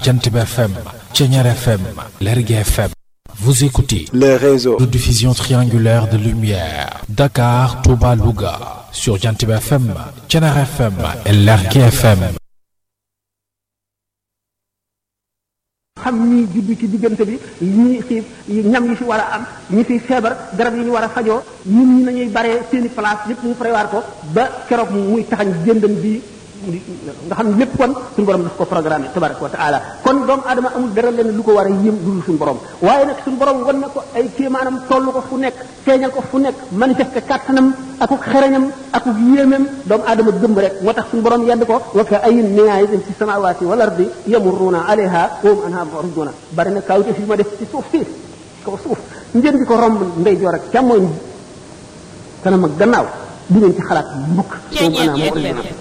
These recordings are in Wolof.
Jantib FM, Tchenyar FM, Lergue FM. Vous écoutez les réseaux de diffusion triangulaire de lumière. Dakar, Touba, Louga. Sur Jantib FM, Tchenyar FM et Lergue FM. xam ñi juddu ci diggante bi ñi xiif ñam yi fi war a am ñi fi feebar garab yi ñu war a fajoo ñun ñi nañuy baree seeni place yëpp ñu prévoir ko ba keroog muy taxañ jëndam bi nga xam ne lépp kon suñu borom daf ko programmé tabaraka wa taala kon doomu aadama amul dara leen lu ko war a yëm dul suñu borom waaye nag suñu borom wan na ko ay kéemaanam toll ko fu nekk feeñal ko fu nekk manifesté kàttanam akuk xereñam akuk yéemam doomu aadama gëm rek moo tax suñu borom yedd ko wa ka ayin min ayatin fi samawati wal ardi yamurruna alayha wa hum anha mu'riduna bari na kawte fi ma def ci suuf si kaw suuf ngeen di ko romb ndeyjoor ak càmmooñ kanam ak gannaaw du ngeen ci xalaat mukk wa hum anha mu'riduna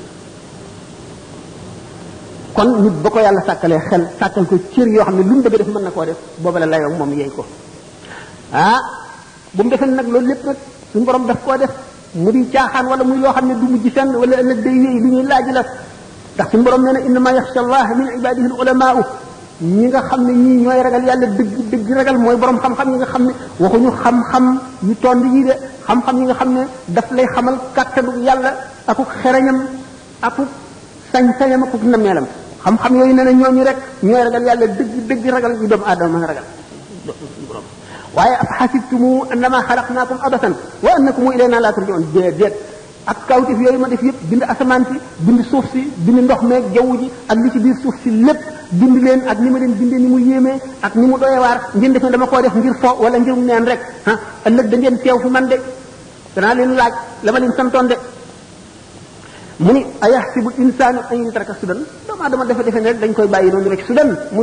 kon nit ba ko yàlla sàkkalee xel sàkkal ko cër yoo xam ne lu mu bëgg def mën na koo def booba la layoo moom yey ko ah bu mu defee nag loolu lépp nag suñu borom daf koo def mu di caaxaan wala muy loo xam ne du mujj fenn wala ëllëg day wéy lu ñuy laaj la ndax suñu borom nee na innama yaxsha allah min ibadihi al ulamaau ñi nga xam ne ñii ñooy ragal yàlla dëgg dëgg ragal mooy borom xam-xam yi nga xam ne waxuñu xam-xam yu tond yi de xam-xam yi nga xam ne daf lay xamal kàttanu yàlla akuk xereñam akuk sañ-sañam akuk nameelam xam-xam yooyu nee na ñooñu rek ñooy ragal yàlla dëgg dëgg ragal yu doomu aadama mën a ragal waaye af xasibtumu annama xalaqnaakum abasan wa annakum ilayna la turjaun déedéet ak kawtif yooyu ma def yëpp bind asamaan si bind suuf si bind ndox meeg jaww ji ak li ci biir suuf si lépp bind leen ak ni ma leen bindee ni mu yéemee ak ni mu doyewaar ngeen def ne dama koo def ngir fo wala ngir mu neen rek ah ëllëg da ngeen teew fi man de danaa leen laaj la ma leen santoon de mu ni ayaxsibu insaanu an yutraka sudan doomu aadama dafa defe ne rek dañ koy bàyyi noonu rek sudan